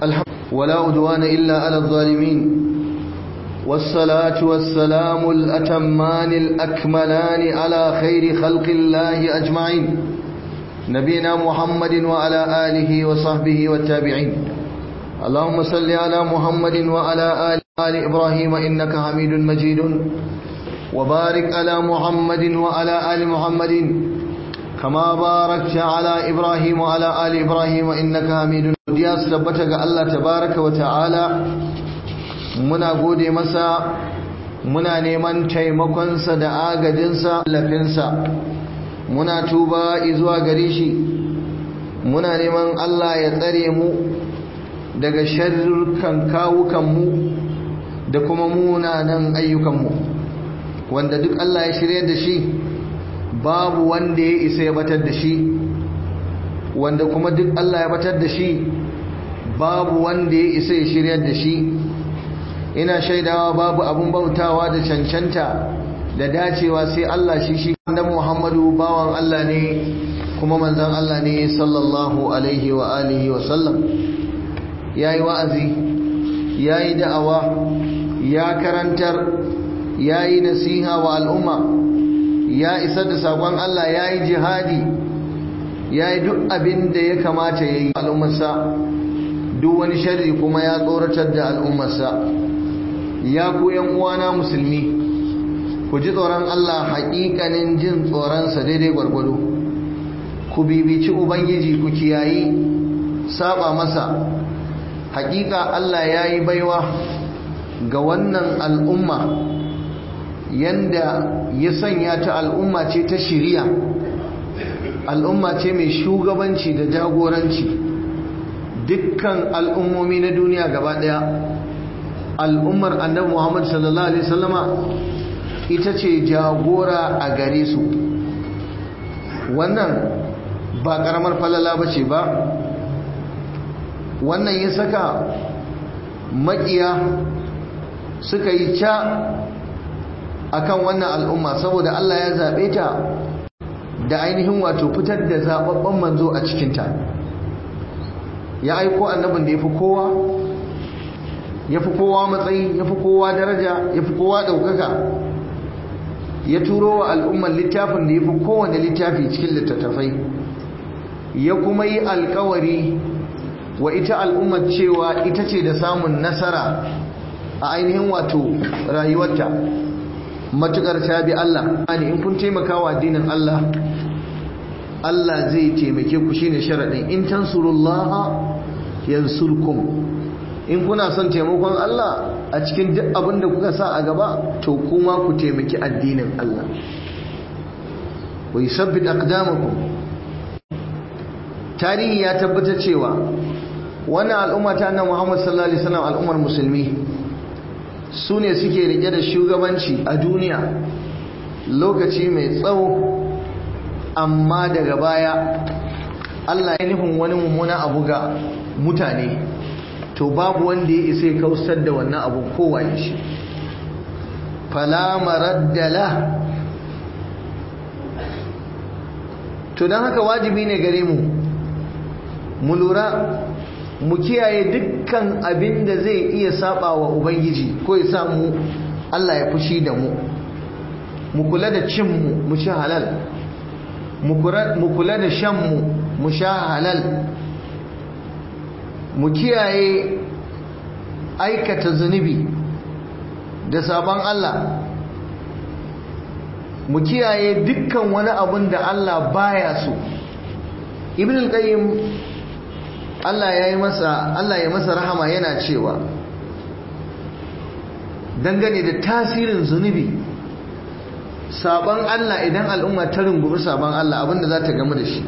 الحمد ولا أدوان إلا على الظالمين والصلاة والسلام الأتمان الأكملان على خير خلق الله أجمعين نبينا محمد وعلى آله وصحبه والتابعين اللهم صل على محمد وعلى آل إبراهيم إنك حميد مجيد وبارك على محمد وعلى آل محمد كما باركت على إبراهيم وعلى آل إبراهيم إنك حميد ya tabbata ga Allah tabaraka wa ta'ala muna gode masa muna neman taimakonsa da agajinsa lafinsa muna tuba zuwa gare shi muna neman Allah ya tsare mu daga sharrukan kawukanmu da kuma munanan ayyukanmu wanda duk Allah ya shirya da shi babu wanda ya isa ya batar da shi wanda kuma duk Allah ya batar da shi babu wanda ya isa ya shiryar da shi ina shaidawa babu abun bautawa da cancanta da dacewa sai Allah shi shi annabi Muhammadu bawan Allah ne kuma manzon Allah ne sallallahu alaihi wa alihi wa sallam yayi wa'azi yayi da'awa ya karantar yayi nasiha wa al'umma ya isar da sakon Allah yayi jihadi yayi duk abin da ya kamata yayi al'ummarsa duk wani sharri kuma ya tsoratar da al'ummarsa ya ku yan uwana musulmi ku ji tsoron Allah haƙiƙanin jin tsoronsa daidai gwargwado ku bibici ubangiji ku kiyayi saba masa haƙiƙa Allah ya yi baiwa ga wannan al'umma yanda ya sanya ta al'umma ce ta shiriya al'umma ce mai shugabanci da jagoranci dukkan al'ummomi na duniya gaba daya al'ummar annabi Muhammad sallallahu alaihi wasallama ita ce jagora a gare su wannan ba karamar falala bace ba wannan ya saka makiya suka yi ca akan wannan al'umma saboda Allah ya zabe ta da ainihin wato fitar da zababben manzo a cikinta ya aiko annabin da ya fi kowa ya fi kowa matsayi ya fi kowa daraja ya fi kowa ɗaukaka ya turo wa al'ummar littafin da ya fi kowane littafi cikin littattafai ya kuma yi alkawari wa ita al'ummar cewa ita ce da samun nasara a ainihin wato rayuwarta matukar ta bi Allah in kun taimaka wa addinin Allah Allah zai taimake ku shine sharadin in tansurullaha yansurkum in kuna son taimakon Allah a cikin duk abin da kuka sa a gaba to kuma ku taimaki addinin Allah wa yusabbit aqdamakum tarihi ya tabbata cewa wannan al'umma ta annabi Muhammad sallallahu alaihi wasallam al'ummar musulmi su ne suke rike da shugabanci a duniya lokaci mai tsawo amma daga baya Allah ya nufin wani mummuna abu ga mutane to babu wanda ya isa ya kausar da wannan abu kowaye shi fala maraddala to don haka wajibi ne gare mu mu lura mu kiyaye dukkan abin da zai iya saba wa ubangiji ko ya sa mu Allah ya fushi da mu mu kula da cin mu mu ci halal mu kula da shan mu mu sha halal mu kiyaye aikata zunubi da sabon Allah mu kiyaye dukkan wani abun da Allah baya so ibn al-qayyim Allah ya yi masa Allah ya masa rahama yana cewa dangane da tasirin zunubi sabon Allah idan al'umma ta rungumi sabon Allah abinda za ta gamu da shi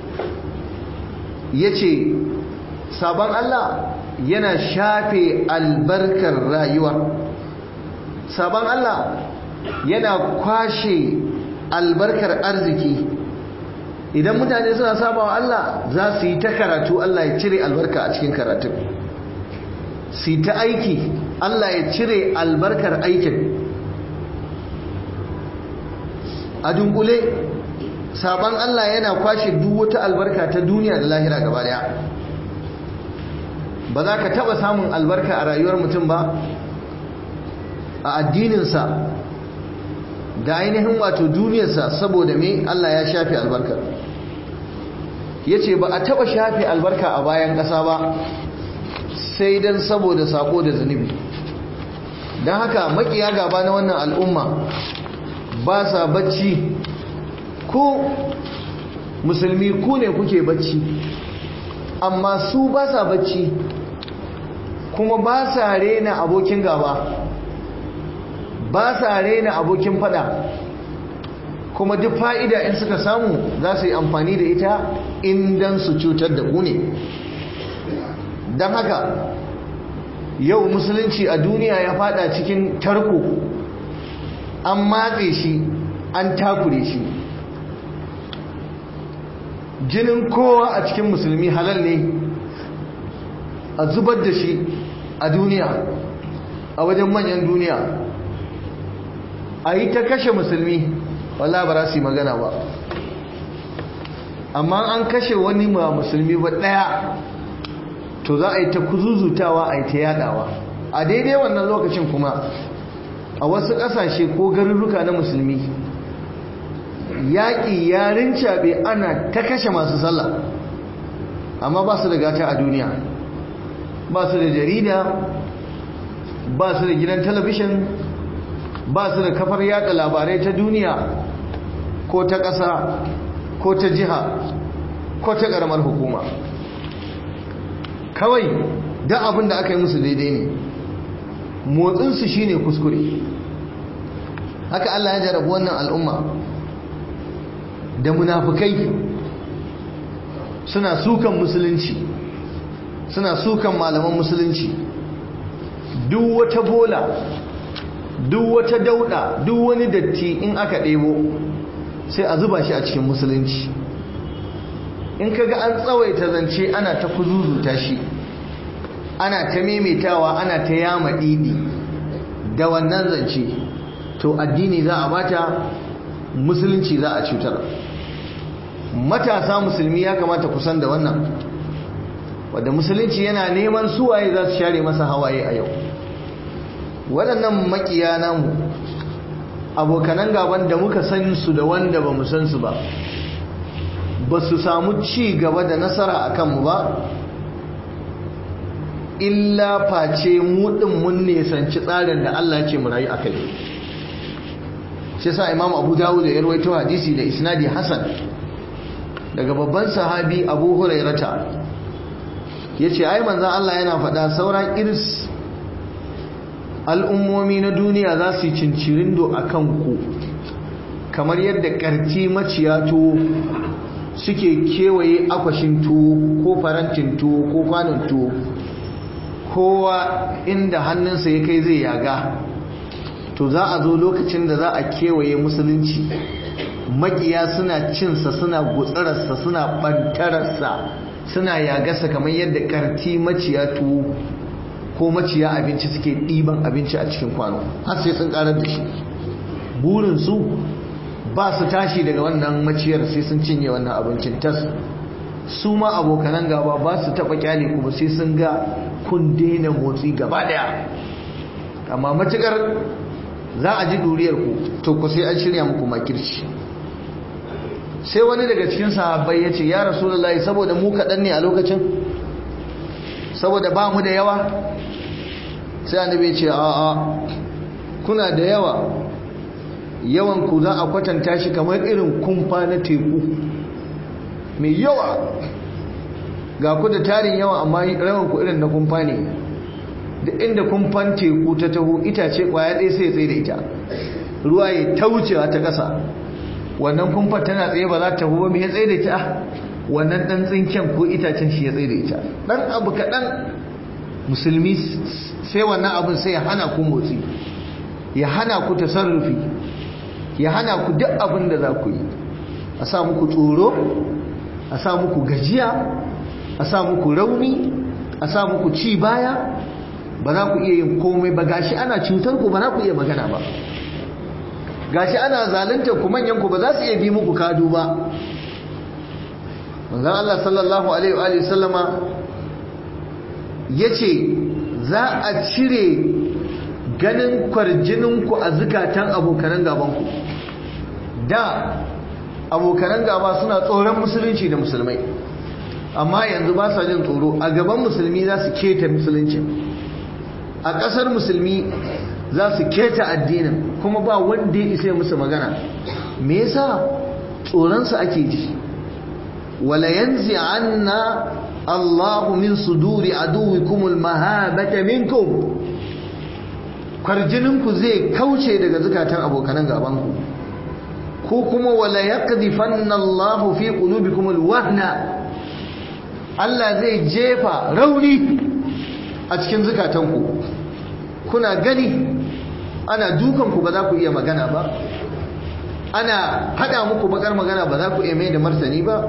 yace sabon Allah yana shafe albarkar rayuwa sabon Allah yana kwashe albarkar arziki idan mutane suna sabawa Allah za su yi ta karatu Allah ya cire albarka a cikin karatun su yi ta aiki Allah ya cire albarkar aikin a dunkule sabon Allah yana kwashe duk wata albarka ta duniya da lahira gaba daya ba za ka taba samun albarka a rayuwar mutum ba a addininsa da ainihin wato duniyarsa saboda me Allah ya shafe albarkar ya ce ba a taba shafe albarka a bayan ƙasa ba sai don saboda sako da zunubi don haka makiya gaba na wannan al'umma ba sa bacci ko musulmi ku ne kuke bacci amma su ba sa bacci kuma ba sa rena abokin gaba ba sa rena abokin fada kuma duk fa'ida in suka samu za su yi amfani da ita indan su cutar da ku ne don haka yau musulunci a duniya ya fada cikin tarko an matse shi an takure shi jinin kowa a cikin musulmi halal ne a zubar da shi a duniya a wajen manyan duniya a yi ta kashe musulmi wala ba za su yi magana ba amma an kashe wani ma musulmi ba ɗaya to za a yi ta kuzuzutawa a yi ta yadawa a daidai wannan lokacin kuma a wasu ƙasashe ko garuruka na musulmi yaƙi ya rincaɓe ana ta kashe masu sallah amma ba su da gata a duniya ba su da jarida ba su da gidan talabishin ba su da kafar yada labarai ta duniya ko ta ƙasa ko ta jiha ko ta ƙaramar hukuma kawai don abin da aka yi musu daidai ne motsinsu shine kuskure haka Allah ya jarabi wannan al'umma da munafukai suna sukan musulunci suna sukan malaman musulunci duk wata bola duk wata dauda duk wani datti in aka ɗebo sai a zuba shi a cikin musulunci in kaga an tsawaita zance ana ta kuzuzuta shi ana ta maimaitawa ana ta yama ɗiɗi da wannan zance to addini za a bata musulunci za a cutar matasa musulmi ya kamata kusan da wannan wadda musulunci yana neman suwaye za su share masa hawaye a yau waɗannan makiya namu abokanan gaban da muka san su da wanda ba mu san su ba ba su samu ci gaba da nasara a kanmu ba illa face muɗin mun nesanci tsarin da Allah ce mu rayu a kai shi sa imam abu dawud ya rawaito hadisi da isnadi hasan daga babban sahabi abu hurairata ya ce ai manzan Allah yana faɗa sauran iris al'ummomi na duniya za su yi cincirindo a kanku kamar yadda ƙarti maciya tuwo suke kewaye akwashin tuwo ko farantin tuwo ko kwanon tuwo kowa inda hannunsa ya kai zai yaga to za a zo lokacin da za a kewaye musulunci makiya suna cinsa suna gutsararsa suna bantararsa suna yagasa kamar yadda karti maciya tuwo ko maciya abinci suke ɗiban abinci a cikin kwano har sai sun karar da shi burinsu ba su tashi daga wannan maciyar sai sun cinye wannan abincin tas su ma abokanan gaba ba su taɓa kyale kuma sai sun ga kun daina motsi gaba daya amma matukar za a ji duriyar ku to ku sai an shirya muku makirci sai wani daga cikin sahabbai ya ce ya rasulullahi saboda mu kaɗan ne a lokacin saboda ba mu da yawa sai annabi ce a'a kuna da yawa yawan ku za a kwatanta shi kamar irin kumfa na teku mai yawa ga ku da tarin yawa amma rawan ku irin na kumfa ne da inda kumfan teku ta taho itace kwaya ɗaya sai tsaye da ita ruwa ya taucewa ta ƙasa wannan kumfar tana tsaye ba za ta taho ba mai ya tsaye da ita wannan ɗan tsinken ko itacen shi ya tsaye da ita ɗan abu kaɗan musulmi sai wannan abin sai ya hana ku motsi ya hana ku tasarrufi ya hana ku duk abin da za ku yi a sa muku tsoro a sa muku gajiya a sa muku rauni a sa muku ci baya ba za ku iya yin komai ba gashi ana cutar ku ba za ku iya magana ba gashi ana zaluntar ku manyan ku ba za su iya bi muku kadu ba manzon Allah sallallahu alaihi wa sallama ya ce za a cire ganin kwarjininku a zukatan abokanan gabanku da abokanan gaba suna tsoron musulunci da musulmai amma yanzu ba sa jin tsoro a gaban musulmi za su keta musulunci a ƙasar musulmi za su keta addinin kuma ba wanda ya isa musu magana me yasa tsoronsu ake ji wala yanzi anna Allahu min suduri aduwikum almahabata minkum kwarjininku zai kauce daga zukatan abokanan gabanku ko kuma wala yaqdhifanna Allahu fi qulubikum alwahna Allah zai jefa rauni a cikin zukatanku kuna gani ana dukanku ba za ku iya magana ba ana hada muku bakar magana ba za ku iya mai da martani ba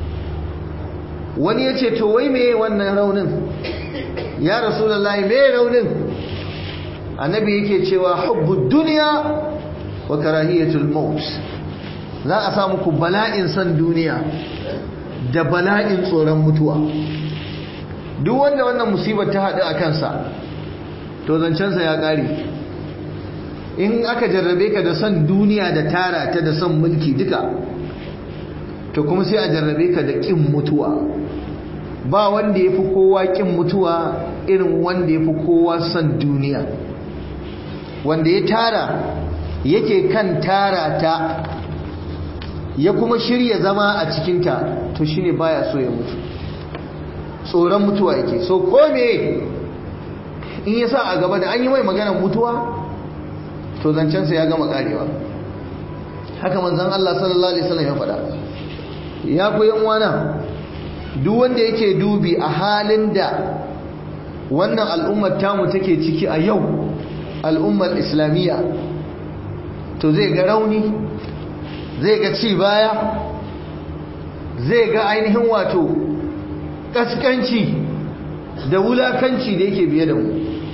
wani ya ce to wai meye wannan raunin ya rasulullahi meye raunin annabi yake cewa hubbu duniya wa karahiyatul maut za a sa muku bala'in san duniya da bala'in tsoron mutuwa duk wanda wannan musibar ta haɗu a kansa to zancensa ya ƙare in aka jarrabe ka da son duniya da tara ta da son mulki duka to kuma sai a jarrabe ka da ƙin mutuwa ba wanda ya fi kowa ƙin mutuwa irin wanda ya fi kowa son duniya wanda ya tara yake kan tara ta ya kuma shirya zama a cikinta to shine baya so ya mutu tsoron mutuwa yake so ko me in ya sa a gaba da an yi mai maganar mutuwa to zancensa ya gama karewa haka manzon Allah sallallahu alaihi wasallam ya faɗa ya ku yan wana duk wanda yake dubi a halin da wannan al'ummar tamu take ciki a yau al'ummar islamiyya to zai ga rauni zai ga ci baya zai ga ainihin wato kaskanci da wulakanci da yake biye da mu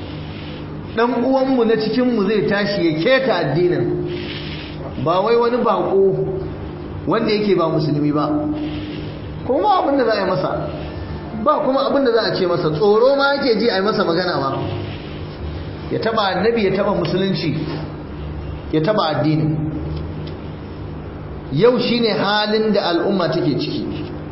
dan uwanmu na cikinmu zai tashi ya keta addinin ba wai wani bako wanda yake ba musulmi ba kuma abin da za a yi masa ba kuma abin da za a ce masa tsoro ma yake ji a yi masa magana ba ya taba annabi ya taba musulunci ya taba addini yau shine halin da al'umma take ciki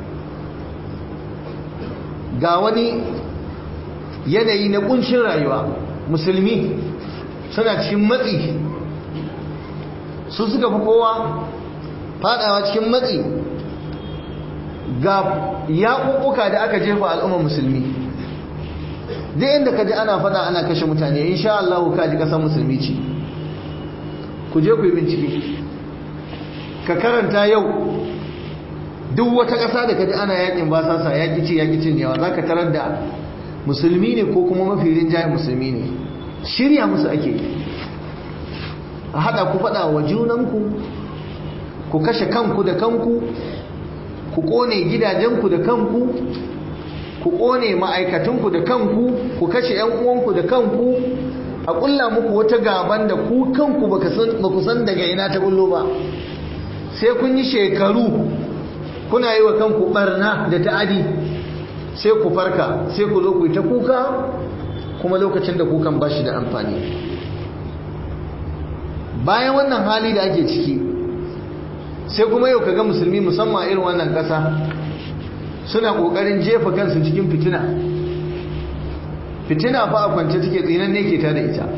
ga wani yanayi na kunshin rayuwa musulmi suna cikin matsi su suka fi kowa fadawa cikin matsi ga yaƙuƙuka da aka jefa al'ummar musulmi duk inda ka ji ana fada ana kashe mutane insha Allah ka ji ƙasar musulmi ce ku je ku yi bincike ka karanta yau duk wata ƙasa da ka ji ana yaƙin basasa yaƙi ce yaƙi cin yawa za ka tarar da musulmi ne ko kuma mafi rinjayen musulmi ne shirya musu ake a haɗa ku faɗa wa junanku ku kashe kanku da kanku ku ƙone gidajenku da kanku ku ƙone ma'aikatunku da kanku ku kashe 'yan uwanku da kanku a ƙulla muku wata gaban da ku kanku ba ku san daga ina ta ƙullo ba sai kun yi shekaru kuna yi wa kanku ɓarna da ta'adi sai ku farka sai ku zo ku yi ta kuka kuma lokacin da kukan ba shi da amfani bayan wannan hali da ake ciki sai kuma yau kaga musulmi musamman irin wannan ƙasa suna ƙoƙarin jefa kansu cikin fitina fitina fa a kwance take tsinan ne ke ta da ita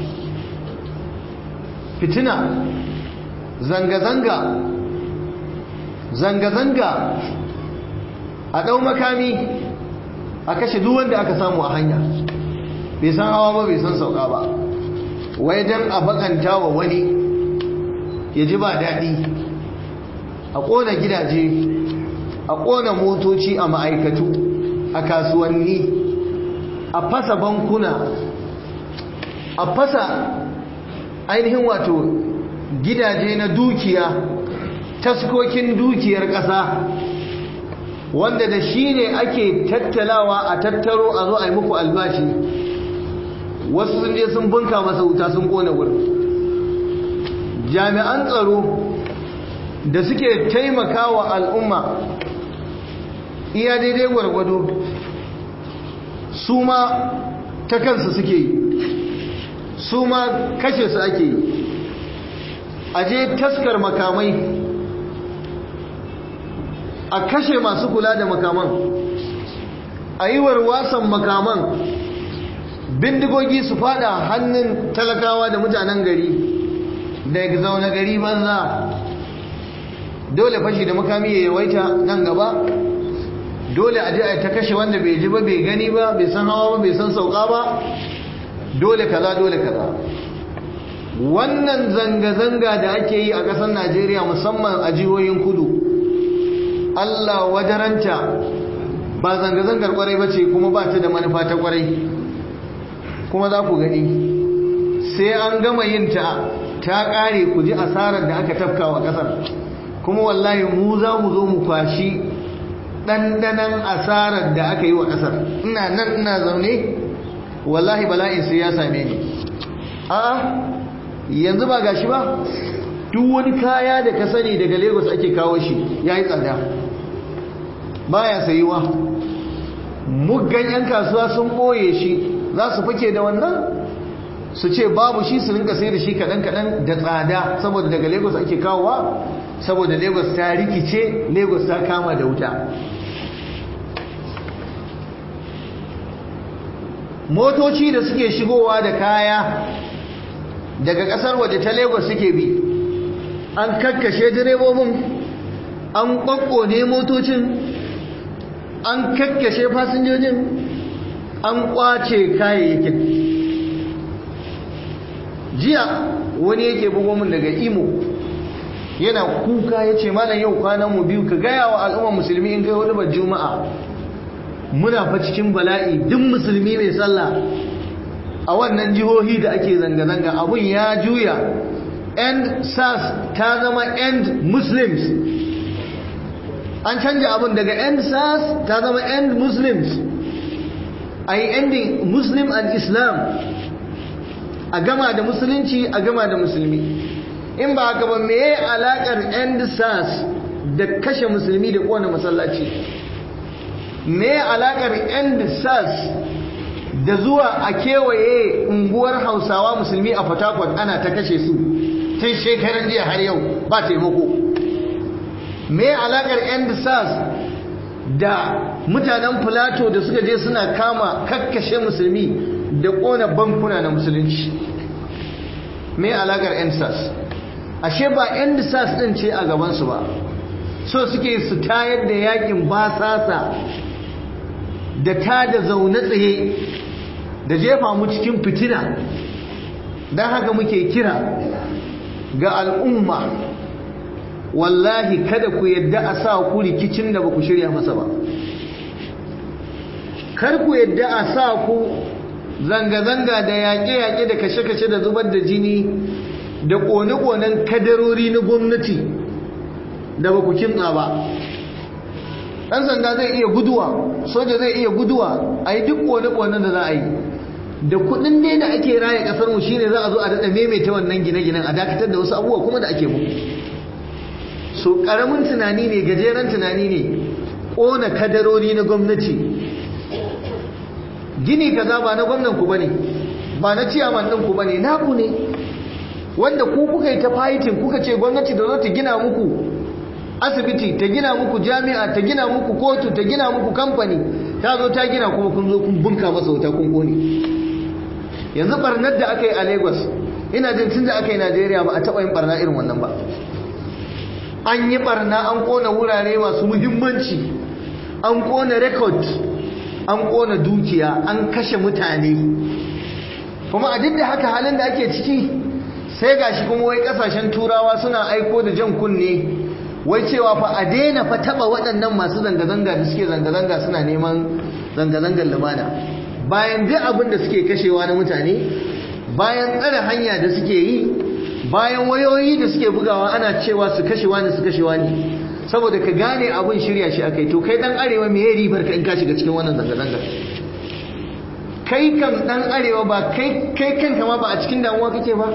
fitina zanga-zanga zanga-zanga a ɗau makami a kashe duk wanda aka samu a hanya bai san hawa ba bai san sauka ba wai don a bakanta wa wani ya ji ba daɗi a ƙona gidaje a ƙona motoci a ma'aikatu a kasuwanni a fasa bankuna a fasa ainihin wato gidaje na dukiya taskokin dukiyar ƙasa wanda da shi ne ake tattalawa a tattaro a zo a yi muku albashi wasu sun je sun bunka masa wuta sun kone wurin jami'an tsaro da suke taimaka wa al'umma iya daidai gwargwado su ma ta kansu suke yi su ma kashe su ake yi a je taskar makamai a kashe masu kula da makaman a yi warwasan makaman bindigogi su fada hannun talakawa da mutanen gari da zaune gari banza dole fashi da makami ya yawaita nan gaba dole a ji a ta kashe wanda bai ji ba bai gani ba bai san hawa ba bai san sauka ba dole kaza dole kaza wannan zanga-zanga da ake yi a ƙasar najeriya musamman a jihohin kudu allah wajaranta ba zanga-zangar kwarai ba ce kuma ba ta da manufa ta kwarai kuma za ku gani sai an gama yin ta ta ƙare ku ji asarar da aka tafka wa ƙasar kuma wallahi mu za mu zo mu kwashi ɗanɗanan asarar da aka yi wa ƙasar ina nan ina zaune wallahi bala'in sai ya same ni a'a yanzu ba gashi ba duk wani kaya da ka sani daga lagos ake kawo shi ya yi tsada baya sayuwa muggan 'yan kasuwa sun ɓoye shi za su fake da wannan su ce babu shi su rinka sai da shi kaɗan-kaɗan da tsada saboda daga lagos ake kawowa saboda lagos ta rikice lagos ta kama da wuta motoci da suke shigowa da kaya daga kasar waje ta lagos suke bi an kakkashe direbobin an kwakkone motocin an kakkashe fasinjojin an kwace kayayyakin jiya wani yake bugo min daga imo yana kuka ya ce malam yau kwanan mu biyu ka gaya wa al'ummar musulmi in kai hudu juma'a muna fa cikin bala'i duk musulmi mai sallah a wannan jihohi da ake zanga-zanga abun ya juya end sas ta zama end muslims an canja abun daga end sas ta zama end muslims a yi ending muslim and islam a gama da musulunci a gama da musulmi in ba haka ba me alakar end sas da kashe musulmi da kowane masallaci me alakar end sas da zuwa a kewaye unguwar hausawa musulmi a fatakwat ana ta kashe su tun shekaran jiya har yau ba taimako me alakar end sas da mutanen filato da suka je suna kama kakkashe musulmi da kona bankuna na musulunci me alakar end sas ashe ba end sas din ce a gabansu ba so suke su tayar da yakin basasa da ta da zaune tsaye da jefa mu cikin fitina don haka muke kira ga al'umma wallahi kada ku yadda a sa ku rikicin da ba ku shirya masa ba kar ku yadda a sa ku zanga-zanga da yaƙe-yaƙe da kashe-kashe da zubar da jini da ƙone-ƙonen kadarori na gwamnati da ba ku kintsa ba ɗan sanda zai iya guduwa soja zai iya guduwa a yi duk ƙone-ƙonen da za a yi da kuɗin ne da ake raya ƙasar mu shine za a zo a daɗa maimaita wannan gine-ginen a dakatar da wasu abubuwa kuma da ake mu so ƙaramin tunani ne gajeren tunani ne ƙona kadarori na gwamnati gini kaza ba na gwamnan ku bane ba na ciyaman ɗin ku bane naku ne wanda ku kuka yi ta fighting kuka ce gwamnati da zo ta gina muku asibiti ta gina muku jami'a ta gina muku kotu ta gina muku kamfani ta zo ta gina kuma kun zo kun bunka masa wuta kun kone yanzu barnar da aka yi a lagos ina jin tun da aka yi najeriya ba a taɓa yin barna irin wannan ba an yi barna an kona wurare masu muhimmanci an kona rekod an kona dukiya an kashe mutane kuma a duk da haka halin da ake ciki sai gashi kuma wai kasashen turawa suna aiko da jan kunne wai cewa fa a daina fa taba waɗannan masu zanga-zanga da suke zanga-zanga suna neman zanga-zangar lumana bayan duk abin da suke kashewa na mutane bayan tsare hanya da suke yi bayan wayoyi da suke bugawa ana cewa su kashewa ne su kashewa ne saboda ka gane abin shirya shi akai to kai dan arewa me yayi ribar ka in ka shiga cikin wannan zanga-zanga kai kam dan arewa ba kai kai kanka ma ba a cikin damuwa kake ba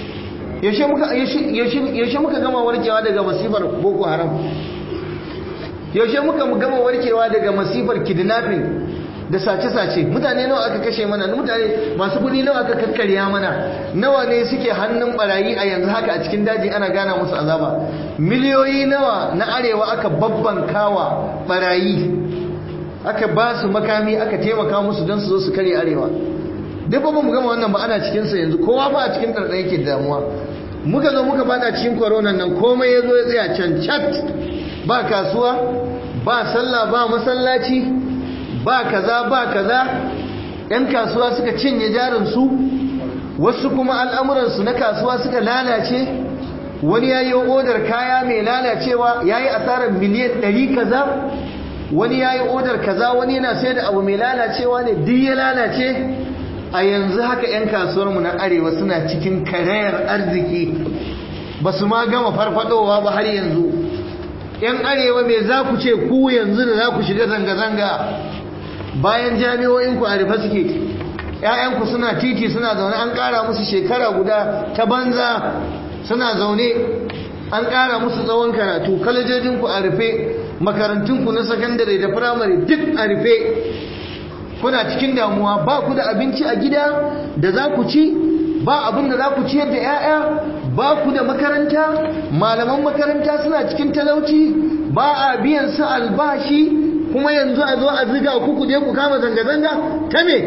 yaushe muka gama warkewa daga masifar boko haram yaushe muka gama warkewa daga masifar kidnapping da sace-sace mutane nawa aka kashe mana mutane masu kudi nawa aka kakkarya mana nawa ne suke hannun barayi a yanzu haka a cikin daji ana gana musu azaba miliyoyi nawa na arewa aka babban kawa barayi aka ba su makami aka taimaka musu don su zo su kare arewa duk ba mu gama wannan ba ana cikinsa yanzu kowa ba a cikin ɗarɗar yake damuwa muka zo muka bada cikin koronan nan komai ya zo ya tsaya can cat ba kasuwa ba sallah ba masallaci ba kaza ba kaza yan kasuwa suka cinye jarinsu wasu kuma al'amuransu na kasuwa suka lalace wani ya yi odar kaya mai lalacewa ya yi asarar miliyan ɗari kaza wani ya yi odar kaza wani yana sai da abu mai lalacewa ne duk ya lalace a yanzu haka 'yan kasuwarmu na arewa suna cikin karayar arziki ba su ma gama farfadowa ba har yanzu 'yan arewa mai za ku ce ku yanzu da za ku shiga zanga-zanga bayan jami'o'inku a rufe suke 'ya'yanku suna titi suna zaune an ƙara musu shekara guda ta banza suna zaune an ƙara musu tsawon karatu kalajojinku a rufe makarantunku na sakandare da firamare duk a rufe kuna cikin damuwa ba ku da abinci a gida da za ku ci ba abin da za ku ciyar da 'ya'ya ba ku da makaranta malaman makaranta suna cikin talauci ba a biyan su albashi kuma yanzu a zo a ziga ku ku je ku kama zanga-zanga ta me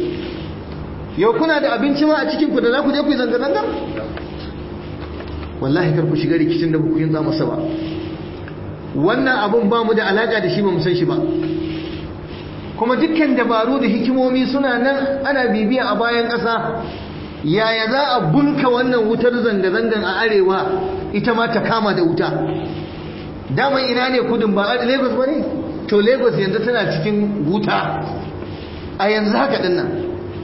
yau kuna da abinci ma a cikin ku da za ku je ku yi zanga-zanga wallahi kar ku shiga rikicin da ku yin za masa ba wannan abun ba mu da alaka da shi ba mu san shi ba kuma dukkan dabaru da hikimomi suna nan ana bibiya a bayan ƙasa yaya za a bunka wannan wutar zanga-zangan a arewa ita ma ta kama da wuta daman ina ne kudin ba a lagos ba ne to lagos yanzu tana cikin wuta a yanzu haka din nan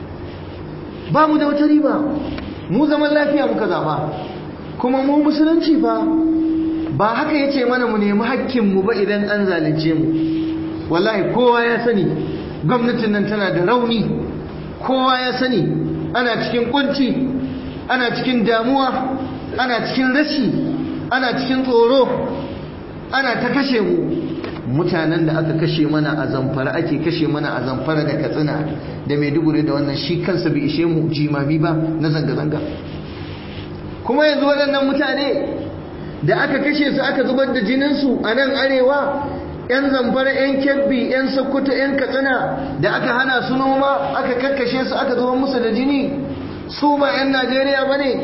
ba mu da wata riba mu zaman lafiya muka zaba kuma mu musulunci fa ba haka ya ce mana mu nemi hakkinmu ba idan an zalunce mu wallahi kowa ya sani gwamnatin nan tana da rauni kowa ya sani ana cikin kunci ana cikin damuwa ana cikin rashi ana cikin tsoro ana ta kashe mu mutanen da aka kashe mana a zamfara ake kashe mana a zamfara da katsina da maiduguri da wannan shi kansa bai ishe mu jimami ba na zanga-zanga kuma yanzu waɗannan mutane da aka kashe su aka zubar da jininsu a nan arewa 'yan zamfara 'yan kebbi 'yan sokoto 'yan katsina da aka hana su noma aka kakkashe su aka zubar musu da jini su ba 'yan najeriya ba ne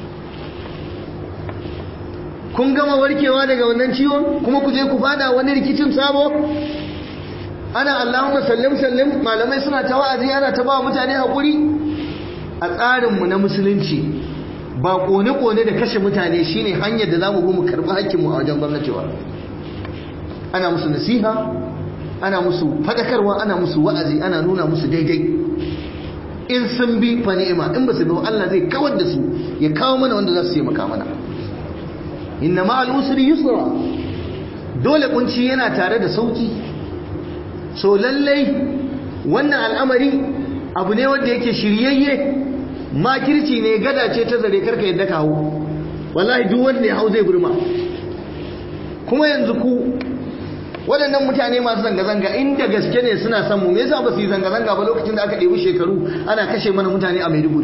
kun gama warkewa daga wannan ciwon kuma ku je ku fada wani rikicin sabo ana allahumma sallim sallim malamai suna ta wa'azi ana ta ba mutane haƙuri a tsarinmu na musulunci ba kone-kone da kashe mutane shine hanyar da za mu bi mu karɓi hakkinmu a wajen gwamnati ba ana musu nasiha ana musu fadakarwa ana musu wa'azi ana nuna musu daidai in sun bi fa ni'ima in ba su bi Allah zai kawar da su ya kawo mana wanda za su yi maka mana inna ma'al usri yusra dole kunci yana tare da sauki so lallai wannan al'amari abu ne wanda yake shiryayye makirci ne gada ce ta zare karka yadda ka hau wallahi duk wanda ya hau zai burma kuma yanzu ku waɗannan mutane masu zanga-zanga inda gaske ne suna son mu me yasa ba su yi zanga-zanga ba lokacin da aka ɗebi shekaru ana kashe mana mutane a Maiduguri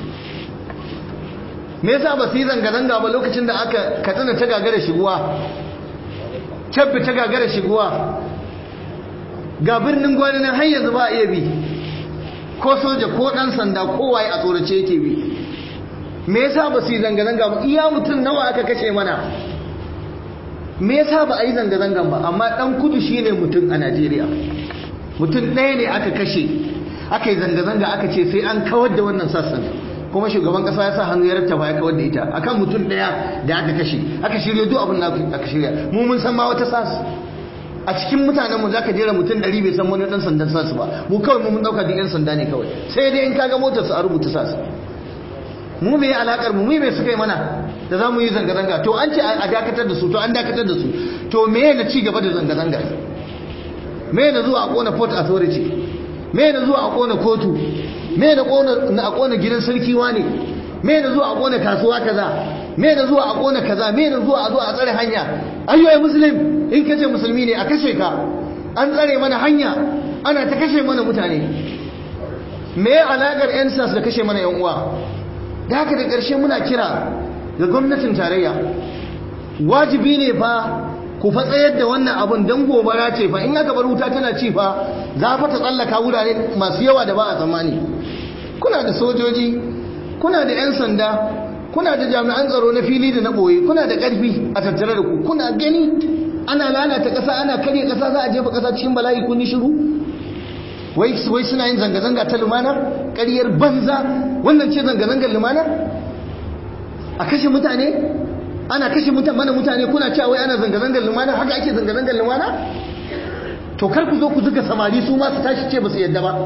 me yasa ba su yi zanga-zanga ba lokacin da aka katsina ta gagara shiguwa cabbi ta gagara shiguwa ga birnin gwani nan har yanzu ba a iya bi ko soja ko ɗan sanda ko waye a tsorace yake bi me yasa ba su yi zanga-zanga ba iya mutum nawa aka kashe mana me yasa ba a yi zanga-zangan ba amma dan kudu shine mutum a Najeriya mutum ɗaya ne aka kashe aka yi zanga-zanga aka ce sai an kawar da wannan sassan kuma shugaban kasa ya sa hannu ya rattaba ya kawar da ita akan mutum ɗaya da aka kashe aka shirya duk abin da aka shirya mu mun san ma wata sas a cikin mutanenmu za ka jera mutum ɗari bai san wani ɗan sandan sas ba mu kawai mun ɗauka duk 'yan sanda ne kawai sai dai in kaga motar su a rubuta sas mu me alakar mu me suka yi mana da za mu yi zanga-zanga to an ce a dakatar da su to an dakatar da su to me na ci gaba da zanga-zanga me na zuwa a kona port authority me na zuwa a kona kotu me na kona a kona gidan sarki wane me na zuwa a kona kasuwa kaza me na zuwa a kona kaza me na zuwa a zo a tsare hanya ayyoyi muslim in kace musulmi ne a kashe ka an tsare mana hanya ana ta kashe mana mutane me alaƙar 'yan sas da kashe mana 'yan uwa da haka da ƙarshe muna kira ga gwamnatin tarayya wajibi ne fa ku fa tsayar da wannan abun don gobara ce fa in aka bar wuta tana ci fa za fa ta tsallaka wurare masu yawa da ba a tsammani kuna da sojoji kuna da 'yan sanda kuna da jami'an tsaro na fili da na ɓoye kuna da ƙarfi a tattare da ku kuna gani ana lalata ƙasa ana karya ƙasa za a jefa ƙasa cikin bala'i kun yi shiru wai wai suna yin zanga-zanga ta lumana ƙaryar banza wannan ce zanga-zangar lumana a kashe mutane ana kashe mana mutane kuna cewa wai ana zanga-zangar lumana haka ake zanga-zangar lumana to kar ku zo ku zuga samari su ma su tashi ce ba su yadda ba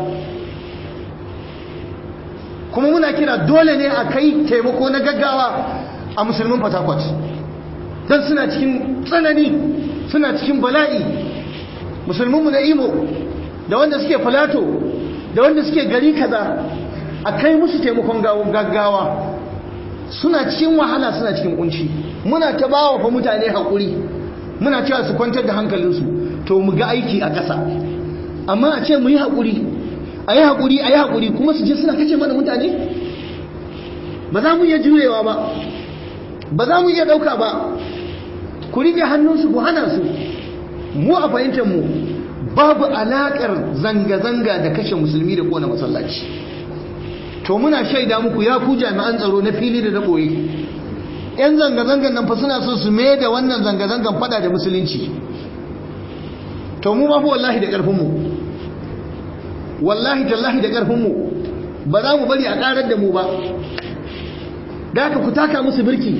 kuma muna kira dole ne a kai taimako na gaggawa a musulmin fatakwat don suna cikin tsanani suna cikin bala'i musulminmu na imo da wanda suke falato da wanda suke gari kaza a kai musu taimakon gaggawa suna cikin wahala suna cikin kunci muna ta bawa fa mutane haƙuri muna cewa su kwantar da hankalinsu to mu ga aiki a ƙasa amma a ce mu yi haƙuri a yi haƙuri a yi haƙuri kuma su je suna kace mana mutane ba za mu iya jurewa ba ba za mu iya ɗauka ba ku rike hannunsu ku hana su mu a fahimtar mu babu alaƙar zanga-zanga da kashe musulmi da kona masallaci to muna shaida muku ya ku jami'an tsaro na fili da na ɓoye yan zanga-zangan nan fa suna so su mai da wannan zanga-zangan fada da musulunci to mu ma fa wallahi da ƙarfinmu wallahi tallahi da ƙarfinmu ba za mu bari a ƙarar da mu ba da haka ku taka musu birki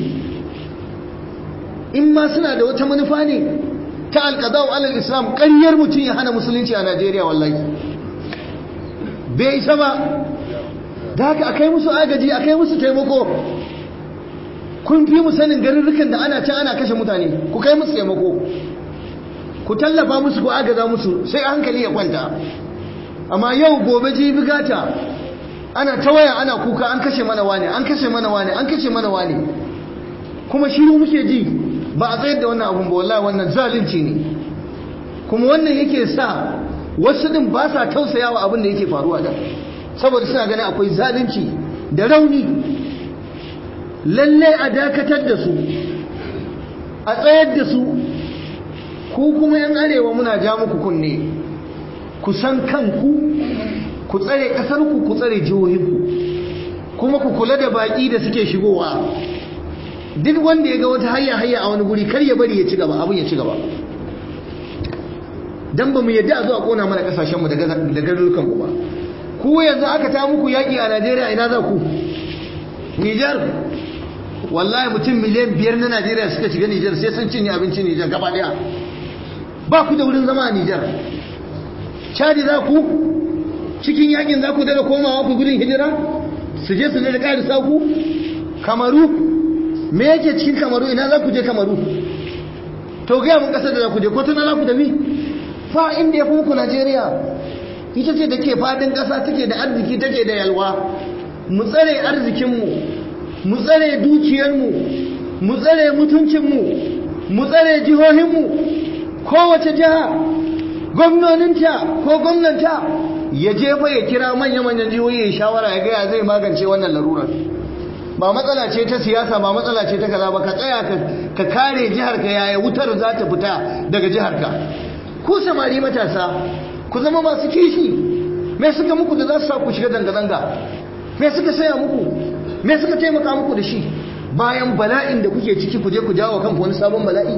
in ma suna da wata manufa ne ta alƙadau alal islam ƙaryar mutum ya hana musulunci a najeriya wallahi bai isa ba da haka akai musu agaji akai musu taimako kun fi mu sanin garurrukan da ana can ana kashe mutane ku kai musu taimako ku tallafa musu ku agaza musu sai hankali ya kwanta amma yau gobe jibi gata ana ta waya ana kuka an kashe mana wane an kashe mana wane an kashe mana wane kuma shiru muke ji ba a tsayar da wannan abun ba wallahi wannan zalunci ne kuma wannan yake sa wasu din ba sa tausayawa abin da yake faruwa da saboda suna ganin akwai zalunci da rauni lalle a dakatar da su a tsayar da su ku kuma yan arewa muna ja muku kunne ku san kanku ku tsare ƙasarku ku tsare jihohinku kuma ku kula da baƙi da suke shigowa duk wanda ya ga wata hayya hayya a wani guri kar ya bari ya ci gaba abin ya ci gaba dan ba mu yadda a zo a kona mana kasashenmu da garurukan ku ba ku yanzu aka ta muku yaƙi a Najeriya ina za ku Nijar wallahi mutum miliyan biyar na Najeriya suka shiga Nijar sai sun cinye abincin Nijar gaba daya ba ku da wurin zama a Nijar Chadi za ku cikin yakin za ku daga komawa ku gudun hijira su je su da ƙarisa ku kamaru me yake cikin kamaru ina za ku je kamaru to gaya mun ƙasar da za ku je ko tana za ku tafi fa inda ya fi muku najeriya ita ce take fadin ƙasa take da arziki take da yalwa mu tsare arzikinmu mu tsare dukiyarmu mu tsare mutuncinmu mu tsare jihohinmu kowace jiha gwamnoninta ko gwamnanta ya jefa ya kira manya-manyan jihohi ya shawara ya gaya zai magance wannan larurar ba matsala ce ta siyasa ba matsala ce ta kaza ba ka tsaya ka kare jiharka yaya wutar za ta fita daga jiharka ku samari matasa ku zama masu kishi me suka muku da za su sa ku shiga zanga-zanga me suka saya muku me suka taimaka muku da shi bayan bala'in da kuke ciki ku je ku jawo kanku wani sabon bala'i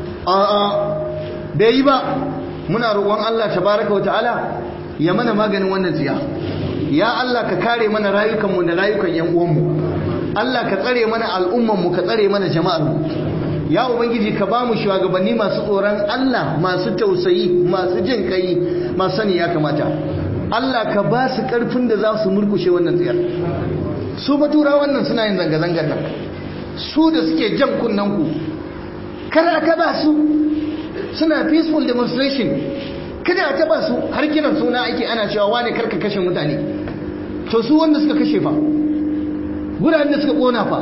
a'a bai yi ba muna roƙon Allah tabaraka wa ta'ala ya mana maganin wannan tsiya ya Allah ka kare mana rayukanmu da rayukan yan uwanmu Allah ka tsare mana al'ummanmu ka tsare mana jama'armu ya ubangiji ka bamu shugabanni masu tsoron Allah masu tausayi masu jin kai masu sani ya kamata Allah ka ba su karfin da za su murkushe wannan tsiyar su batura wannan suna yin zanga-zangar nan su da suke jan kunnen ku kar aka ba su suna peaceful demonstration kada a taba su har kiran suna ake ana cewa wane karka kashe mutane to su wanda suka kashe fa guraren da suka kona fa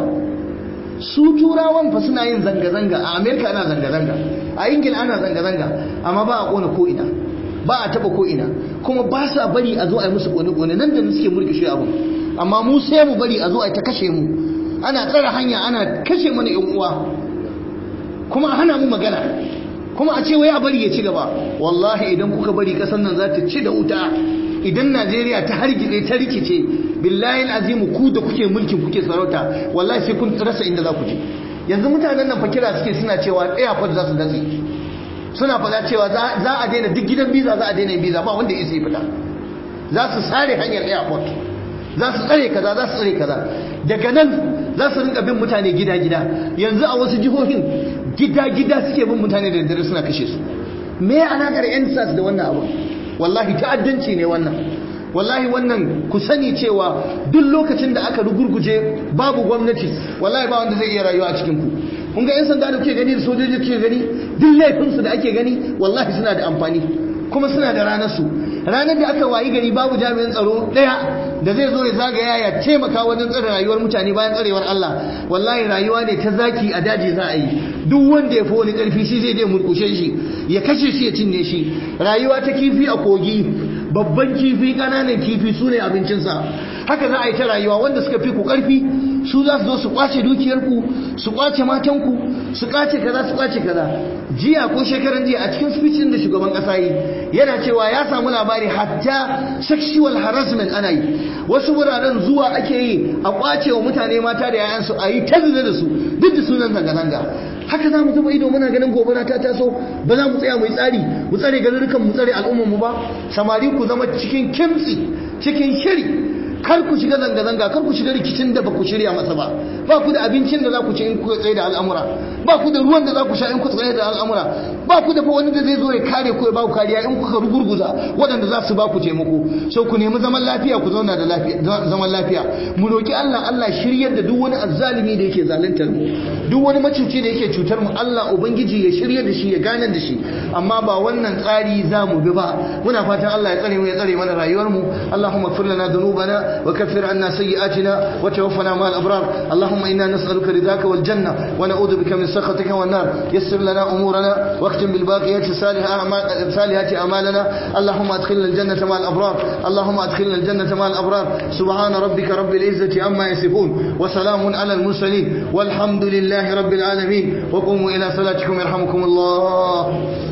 su turawan fa suna yin zanga-zanga a amerika ana zanga-zanga a ingila ana zanga-zanga amma ba a kona ko'ina ba a taba ko ina kuma ba sa bari a zo a yi musu kone kone nan da suke murkushe abu amma mu sai mu bari a zo a ta kashe mu ana tsara hanya ana kashe mana yan uwa kuma a hana mu magana kuma a ce wai a bari ya ci gaba wallahi idan kuka bari kasan nan za ta ci da wuta idan Najeriya ta hargitse ta rikice billahi azimu ku da kuke mulkin kuke sarauta wallahi sai kun rasa inda za ku je yanzu mutanen nan fakira suke suna cewa airport za su datse suna faɗa cewa za a daina duk gidan biza za a daina biza ba wanda ya isa fita za su sare hanyar airport za su tsare kaza za su tsare kaza daga nan za su rinka bin mutane gida-gida yanzu a wasu jihohin gida-gida suke bin mutane da daddare suna kashe su me alakar yan sas da wannan abu wallahi ta'addanci ne wannan wallahi wannan ku sani cewa duk lokacin da aka rugurguje babu gwamnati wallahi ba wanda zai iya rayuwa a cikin ku kun ga yan sanda da kuke gani da sojoji kuke gani duk laifin su da ake gani wallahi suna da amfani kuma suna da ranar su ranar da aka wayi gari babu jami'in tsaro daya da zai zo ya zagaya ya taimaka wajen tsare rayuwar mutane bayan tsarewar Allah wallahi rayuwa ne ta zaki a daji za a yi duk wanda ya fi wani karfi shi zai je murkushe shi ya kashe shi ya cinye shi rayuwa ta kifi a kogi babban kifi ƙananan kifi su ne abincinsa haka za a yi ta rayuwa wanda suka fi ku ƙarfi su za su zo su kwace dukiyarku su kwace matanku su kwace kaza su kwace kaza jiya ko shekaran jiya a cikin speech da shugaban ƙasa yi yana cewa ya samu labari hatta sexual harassment ana yi wasu wuraren zuwa ake yi a kwace wa mutane mata da yayansu a yi ta da su duk da sunan zanga-zanga haka za mu zuba ido muna ganin gobara ta taso ba za mu tsaya mu yi tsari mu tsare garurukan mu tsare al'ummar mu ba samari ku zama cikin kimtsi cikin shiri kar ku shiga zanga-zanga kar ku shiga rikicin da ba ku shirya masa ba ba ku da abincin da za ku ci in ku tsaye da al'amura ba ku da ruwan da za ku sha in ku tsaye da al'amura ba ku da fa wani da zai zo ya kare ku ya ba ku kariya in kuka rugurguza waɗanda za su ba ku taimako so ku nemi zaman lafiya ku zauna da lafiya zaman lafiya mu roki Allah Allah shiryar da duk wani azzalimi da yake zaluntar mu duk wani macuci da yake cutar mu Allah ubangiji ya shiryar da shi ya gane da shi amma ba wannan tsari za mu bi ba muna fatan Allah ya tsare mu ya tsare mana rayuwar mu Allahumma ighfir lana dhunubana وكفر عنا سيئاتنا وتوفنا مع الأبرار اللهم إنا نسألك رضاك والجنة ونعوذ بك من سخطك والنار يسر لنا أمورنا واختم بالباقيات صالحات أعمالنا اللهم أدخلنا الجنة مع الأبرار اللهم أدخلنا الجنة مع الأبرار سبحان ربك رب العزة عما يصفون وسلام على المرسلين والحمد لله رب العالمين وقوموا إلى صلاتكم يرحمكم الله